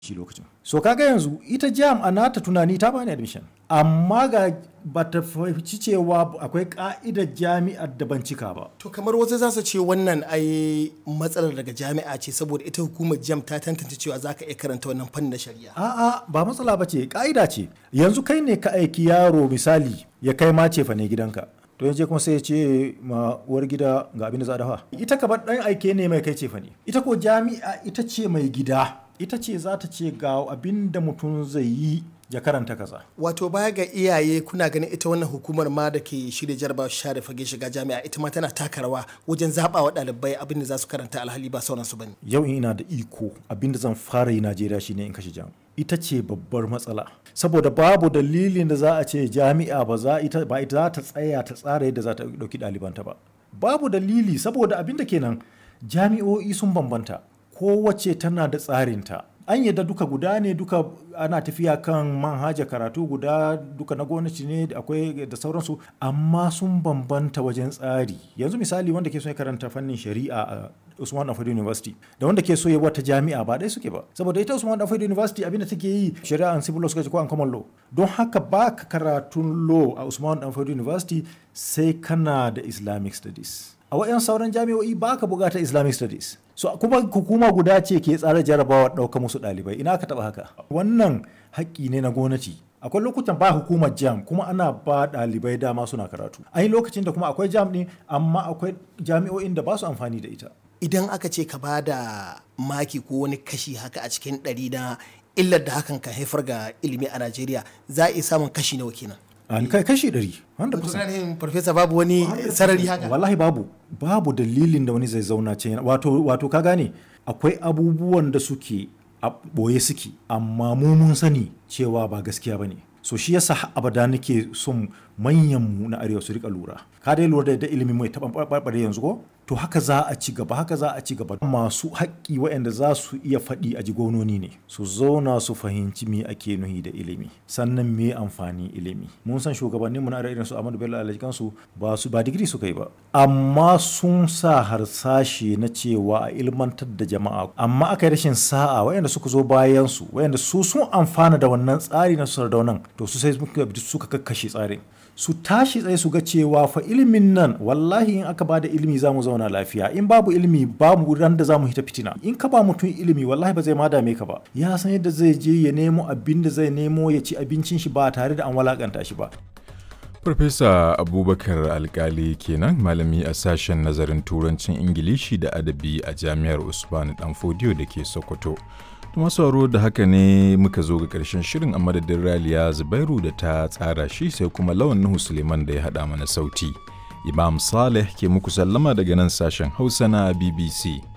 shi lokacin so kaga yanzu ita jam a nata tunani ta bani admission amma ga ba ta fahimci cewa akwai ka'idar jami'ar da ban cika ba To kamar wasu za su ce wannan ai matsalar daga jami'a ce saboda ita hukumar jam ta tantance cewa za ka iya karanta wannan fannin na shari'a. a'a ba matsala ba ce ka'ida ce yanzu kai ne ka aiki yaro misali ya kai ma cefa ne gidanka to yanzu kuma sai ya ce ma uwar gida ga abin da za a dafa ita ka bar dan aike ne mai kai cefa ne ita ko jami'a ita ce mai gida ita ce za ta ce ga abin da mutum zai yi ya karanta kaza Wato baya ga iyaye kuna ganin ita wannan hukumar ma da ke shirya jarabawa share fage shiga jami'a ita ma tana taka rawa wajen zaɓa wa ɗalibai abin da za su karanta alhali ba sauransu ba ne. yau in ina da iko abinda zan fara yi najeriya shine in kashe jam ita ce babbar matsala saboda babu dalilin da za a ce jami'a ba za ita ba ita za ta tsaya ta tsara yadda za ta dauki ɗalibanta ba babu dalili saboda abinda kenan jami'o'i sun bambanta kowace tana da tsarinta an yadda duka guda ne duka ana tafiya kan manhaja karatu guda duka na gwamnati ne akwai da sauransu amma sun bambanta wajen tsari yanzu misali wanda ke so ya karanta fannin shari'a a Usman Danfodiyo University da wanda ke so ya wata jami'a ba ɗaya suke ba saboda ita Usman Danfodiyo University abinda take yi shari'a and civil law suka ce ko an common law don haka ba ka karatun law a Usman Danfodiyo University sai kana da Islamic studies a wayan sauran jami'o'i ba ka bukata Islamic studies so kuma hukuma guda ce ke tsara jarabawa ɗauka musu ɗalibai ina ka taɓa haka wannan haƙƙi ne na gwamnati akwai lokutan ba hukumar jam kuma ana ba ɗalibai dama suna karatu an yi lokacin da kuma akwai jam ɗin amma akwai jami'o'in da ba su amfani da ita Idan aka ce ka ba da maki ko wani kashi haka a cikin ɗari na illar da hakan kan haifar ga ilimi a Najeriya za a iya samun kashi nawa kenan. an kai kashi ɗari 100%. Tunanin farfesa babu wani sarari haka. wallahi babu babu dalilin da wani zai zauna ce wato wato ka gane akwai abubuwan da suke a ɓoye suke amma mu mun sani cewa ba gaskiya ba ne so shi yasa har abada nake son manyan mu na arewa su rika lura ka dai lura da yadda ilimin mai taɓa ɓarɓare yanzu ko to haka za a ci gaba haka za a ci gaba masu haƙƙi waɗanda za su iya faɗi a ji gononi ne su zauna su fahimci me ake nuhi da ilimi sannan me amfani ilimi mun san shugabanninmu na arewa irin su Ahmadu Bello Alhaji su ba su ba digiri suka yi ba amma sun sa harsashe na cewa a ilmantar da jama'a amma aka yi rashin sa'a waɗanda suka zo bayan su waɗanda su sun amfana da wannan tsari na sardaunan to su sai suka kakkashe tsarin su tashi tsaye su ga cewa fa ilimin nan wallahi in aka bada ilimi za mu zauna lafiya in babu ilimi babu ran da za mu hita fitina in ka ba mutum ilimi wallahi ba zai ma dame ka ba ya san yadda zai je ya nemo abin da zai nemo ya ci abincin shi ba tare da an walakanta shi ba Farfesa Abubakar Alkali kenan malami a sashen nazarin turancin Ingilishi da adabi a Jami'ar Usman Danfodiyo da ke Sokoto. Tuma sauro da haka ne muka zo ga ƙarshen shirin a madadin Raliya Zubairu da ta tsara shi sai kuma lawan Nuhu Suleiman da ya haɗa mana sauti. Imam Saleh ke muku sallama daga nan sashen Hausa na BBC.